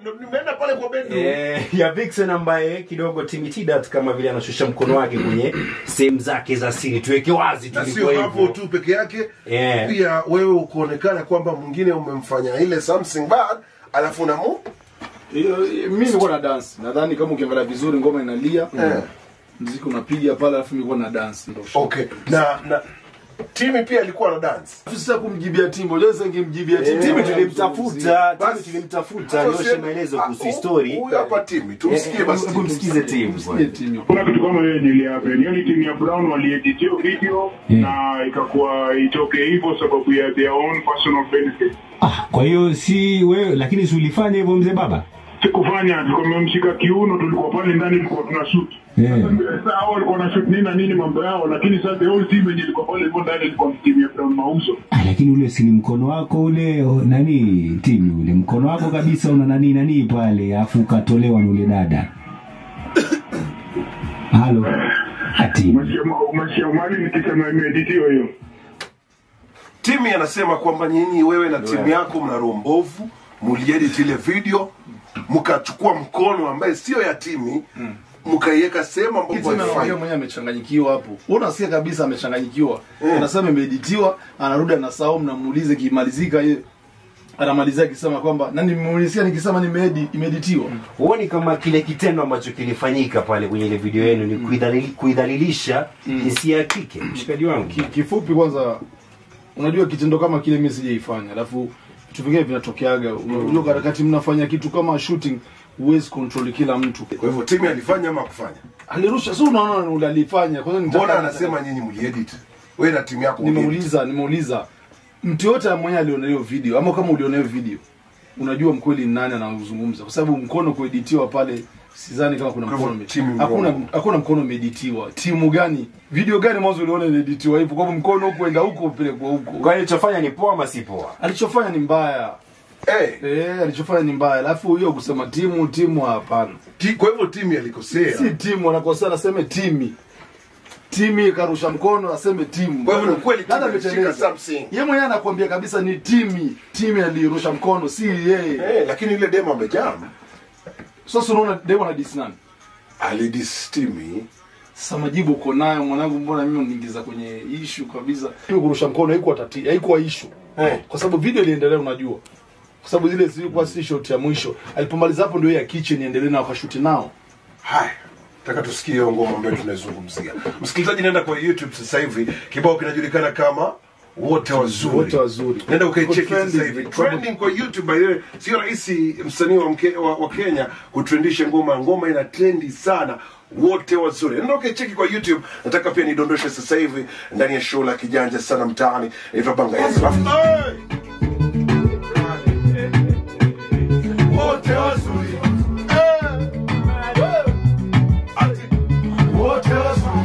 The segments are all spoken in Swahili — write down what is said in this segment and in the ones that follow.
nimeenda pale kwa bedroom Eh, ya Vixen ambaye kidogo Timitidat kama vile anashusha mkono wake kwenye sehemu zake za siri, tuweke wazi na tulikuwa sio hapo hivyo. tu peke yake Yeah. pia wewe ukuonekana kwamba mwingine umemfanya ile something bad alafu namu Hiyo mimi nilikuwa na dance. Nadhani kama ukiangalia vizuri ngoma inalia. Eh. Muziki unapiga pale alafu nilikuwa na dance ndio. okay na na timi pia alikuwa na dance Sasa kumjibia Timbo, leo sasa ningemjibia Timbo. Timu tulimtafuta, timu Basi. tulimtafuta nyoshe maelezo kuhusu story. huyu hapa timi tumsikie basi Hebu msikize timu Msikie Timbo. kuna kitu kama hiyo yenye ilihappen yani timu ya brown waliedit hiyo video na ikakuwa itoke hivyo sababu ya their own personal benefit Ah, kwa hiyo si wewe, lakini si ulifanya hivyo mzee baba? sikufanya tulikuwa tumemshika kiuno tulikuwa pale ndani tulikuwa tuna shoot Yeah. sasa hao walikuwa na shoot nini na nini mambo yao lakini sasa the whole team yenye ilikuwa pale hivyo ndani ilikuwa ni timu ya brown mauzo Ah, lakini ule si ni mkono wako ule o, nani timu ule mkono wako kabisa una nani nani pale, afu ukatolewa na ule dada. Halo. Ati. umeshia mali nikisema imeeditiwa hiyo timi anasema kwamba nyinyi wewe na timu yako mna roho mbovu muliedit ile video mkachukua mkono ambaye sio ya timi mkaiweka sehemu ambapo Kitu anaongea haifai mwenyewe amechanganyikiwa hapo. Wewe unasikia kabisa amechanganyikiwa. Anasema imeeditiwa, anarudi anasahau mnamuulize kimalizika yeye anamalizia akisema kwamba na nimeulizia nikisema nimeedi imeeditiwa. Huoni kama kile kitendo ambacho kilifanyika pale kwenye ile video yenu ni kuidhalili- kuidhalilisha jinsia ya kike, mshikaji wangu? Ki- Kifupi kwanza unajua kitendo kama kile mimi sijaifanya. Alafu vitu vingine vinatokeaga. Unajua katikati mnafanya kitu kama shooting huwezi control kila mtu. kwa hivyo timi alifanya ama kufanya Alirusha, si unaona ule alifanya. Kwanza nitaka- mbona anasema nyinyi mliedit wewe na timu yako mliedit? nimeuliza nimeuliza mtu yote mwenye aliona hiyo video ama kama uliona hiyo video unajua mkweli ni nani anaozungumza kwa sababu mkono kueditiwa pale sidhani kama kuna Kwa mkono hivyo ume- timu hakuna mkono. hakuna mkono umeeditiwa timu gani video gani mwanzo uliona inaeditiwa hivyo kwa hivyo mkono huko enda huko upelekwa huko Kwa hiyo chofanya ni poa ama si poa? alichofanya ni mbaya Eh, eh alichofanya ni mbaya alafu hiyo kusema timu timu hapana ti- kwa hivyo timi alikosea si timu anakosea anaseme timi timi karusha mkono aseme timu Kwa hivyo ni kweli Dada timu ilishika ameteleza. something. Yeye mwenyewe anakuambia kabisa ni timi timi alirusha mkono si yeye Eh, lakini ile demo amejam sasa unaona demo na dis nani alidistimi sasa majibu uko nayo mwanangu mbona mimi uniingiza kwenye ishu kabisa hiyo kurusha mkono haikuwa tati haikuwa ishu Eh. kwa sababu video iliendelea unajua kwa sababu zile zilikuwa si shot ya mwisho alipomaliza hapo ndio ya kitchen iendelee na wakashuti nao haya taka tusikie hiyo ngoma ambayo tunaizungumzia msikilizaji naenda kwa youtube sasa hivi kibao kinajulikana kama wote wazuri Wote Wazuri. nenda ukaicheki Iko trending, sasa hivi iko- trending kwa youtube by the way sio rahisi msanii wa, mke- wa, wa kenya kutrendisha ngoma ngoma ina trendi sana wote wazuri nenda ukaicheki kwa youtube nataka pia nidondoshe sasa hivi ndani ya show la kijanja sana mtaani inaitwa banga Yes. Alafu- Hey! wote wazuri Eh! Ati, wote wazuri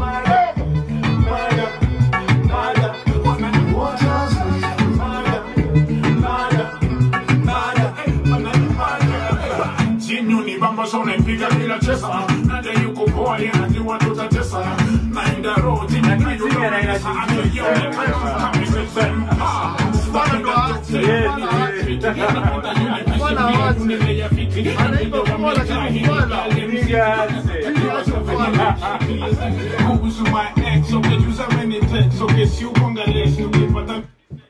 Jinyu ni bamba so naipiga bila chesa Nade yuko poa ye najua tutatesa Naenda road jinyu na yuko pesa Ake yo ne kaya kami se zen Ha Stana ndo ati Bwana watu Nile ya fiti Anaimba kwa lakini Kuhusu my ex Ukejuza many texts Ukesi ukonga list Ukipata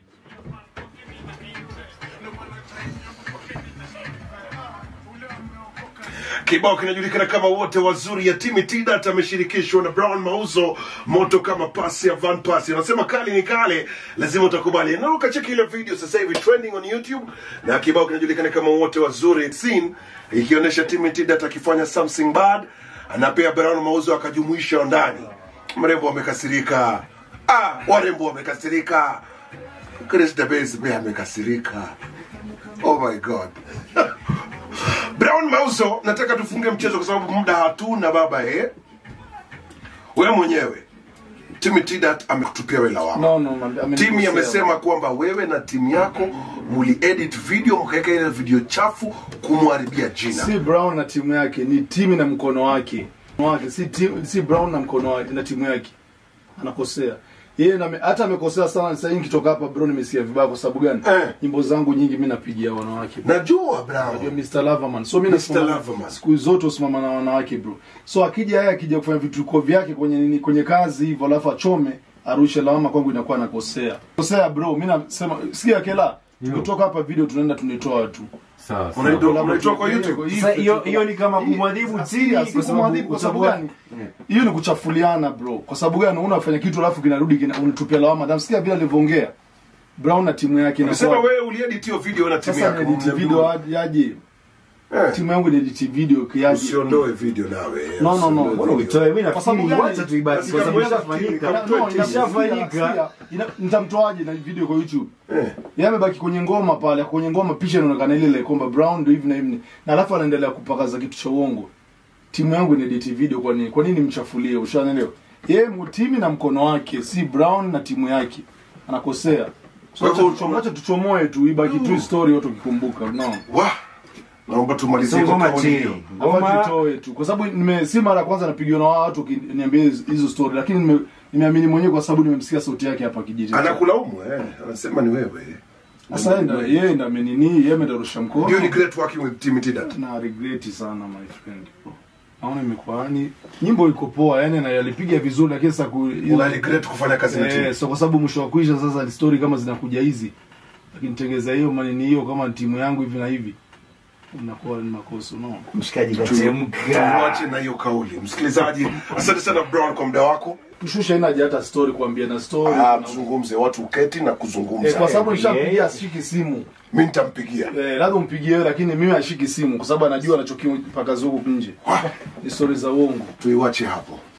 kibao kinajulikana kama wote wazuri ya timi tidat ameshirikishwa na brown mauzo moto kama pasi ya van pasi anasema kali ni kale lazima utakubali na ukacheki ile video sasa hivi trending on youtube na kibao kinajulikana kama wote wazuri scene ikionyesha timi tidat akifanya something bad na pia brown mauzo akajumuisha ndani mrembo amekasirika ah warembo wamekasirika chris debes pia amekasirika oh my god Brown Mauso, nataka tufunge mchezo kwa sababu muda hatuna baba eh. Wewe mwenyewe Timi Tidat amekutupia wewe lawama. no no ame- amenikosea. Timi amesema kwamba wewe na timu yako muli edit video mkaweka ile video chafu kumharibia jina. si brown na timu yake ni timu na mkono wake Mkono wake si timu, si brown na mkono wake na timu yake anakosea yeye na hata amekosea sana sasa hivi nikitoka hapa bro nimesikia vibaya kwa sababu gani Eh. nyimbo zangu nyingi mimi napigia wanawake bro. najua Unajua brown Mr. Loverman. So mimi Mr. nasimama Loverman. siku zote usimama na wanawake bro. So akija yeye akija kufanya vituko vyake kwenye nini kwenye kazi hivyo alafu achome arushe lawama kwangu inakuwa nakosea. Kosea bro, mimi nasema sikia kela. Kutoka hapa video tunaenda tunitoa tu. sawa sawa. Unaitwa- unaitwa kwa youtube Sasa hiyo hiyo ni kama kumwadhibu chini Kwa kwa sababu sababu kwa sababu gani? Hiyo ni kuchafuliana bro. Kwa sababu gani unafanya kitu alafu kinarudi kina, unatupia lawama. Namsikia vile alivyoongea. Brown na timu yake Umesema inakuwa wewe uliedit hiyo video na timu sasa yako edit video aje- yaje. Eh, Timu yangu ni edit video kiaje. usiondoe video nawe No, no, no. Usiondoe Mbona video. uitoe? Mimi Kwa sababu nafikiri gani? wacha tuibaki Basi kwa sababu kama ishafanyika. wewe- No, ina- Ishafanyika. sikia, ina- nitamtoaje na video kwa youtube Eh. yeye amebaki kwenye ngoma pale kwenye ngoma picha inaonekana ile ile kwamba brown ndio hivi na hivi na alafu anaendelea kupakaza kitu cha uongo timu yangu ina edit video kwa nini kwa nini mchafulie ushaelewa yeye mtimi na mkono wake si brown na timu yake anakosea so Kwa acha hivyo- tuchomoe acha tuchomoe tu ibaki tu story watu wakikumbuka no Wa, naomba tumalizie So kwa ngoma kauli hiyo. chini. Ngoma Ngoma tutoe tu kwa sababu nime si mara ya kwanza napigiwa na watu wakiniambia hizo hizo story lakini nime nimeamini mwenyewe kwa sababu nimemsikia sauti yake hapa kijiji anakulaumu eh, anasema ni wewe Sasa yeye ndo- yeye ndo amenini, yeye ndo rusha Do you mkono. regret working with Timmy Tidat? Na regret sana my friend. Naona imekuwa yani nyimbo iko poa yani na yalipiga vizuri lakini sasa ku Una regret kufanya kazi na eh, Timmy? so kwa sababu mwisho wa kuisha sasa ni story kama zinakuja hizi. Lakini tengeza hiyo manini hiyo kama ni timu yangu hivi na hivi. Unakuwa ni makosa no. mshikaji Tu- kachemka. Tuache na hiyo kauli. Msikilizaji, asante sana Brown kwa muda wako. Kushusha ina haja hata story kuambia na story. Ah, na- tuzungumze, watu uketi na Eh, kuzungumza. kwa sababu Eh, nishampigia eh. ashiki simu. Mimi nitampigia. Eh, labda umpigie wewe lakini mimi ashiki simu kwa sababu anajua anachokipaka zuku nje. Wah, Ni story za uongo. Tuiwache hapo.